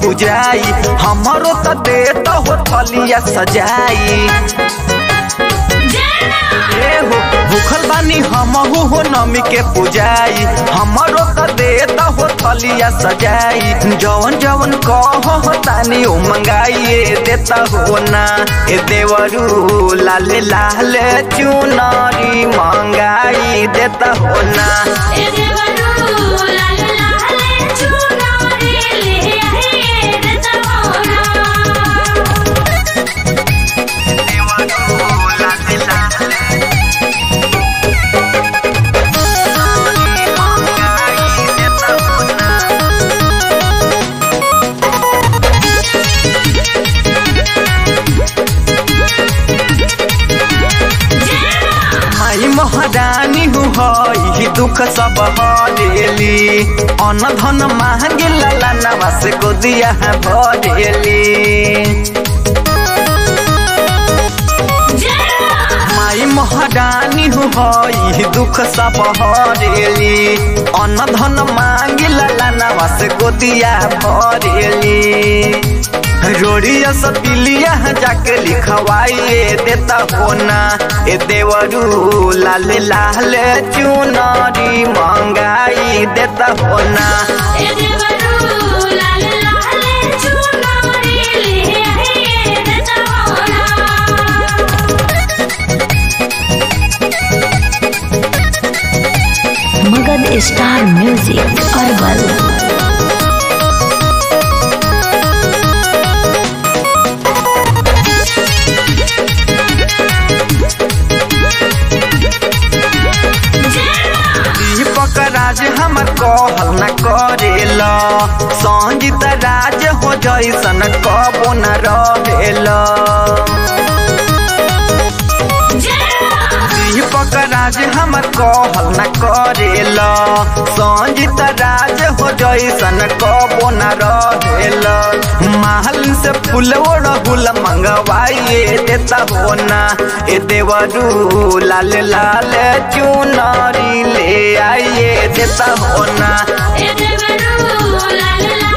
भुजाई हमरो त देत हो थलिया सजाई ए हो भूखल बानी हमहू हो नमी के पुजाई हमरो त देत हो थलिया सजाई जवन जवन कह तानी ओ मंगाइए देता हो ना ए देवरू लाले लाले चुनरी मंगाई देता हो ना ए देवरू लाल लाल चुनरी ले आए देता होना देवरू लाले लाले मंगाई देता हो ना माई महारानी हुई दुख सब हरेली अन्न धन मांगे लाला नवास गोदिया भरेली माई महारानी हुई दुख सब हरेली अन्न धन मांगे लाला नवास गोदिया भरेली रोड़िया सपिलिया जाके लिखवाइए देता होना ए देवरू लाल लाल चुनरी मंगाई देता होना ए देवरू लाल लाल चुनरी ले आए देता होना मगध स्टार म्यूजिक अरबल दीपक राज हमर कहल न करेल संजीत राज हो जैसन कबो न रहेल दीपक राज हमर कहल न करेल संजीत राज हो जैसन कबो न रहेल महल से फूल ओढ़ुल मंगवाइए देता हो ना ए देवरू लाल लाल चुनरी ले आइए देता हो ना ए देवरू लाल लाल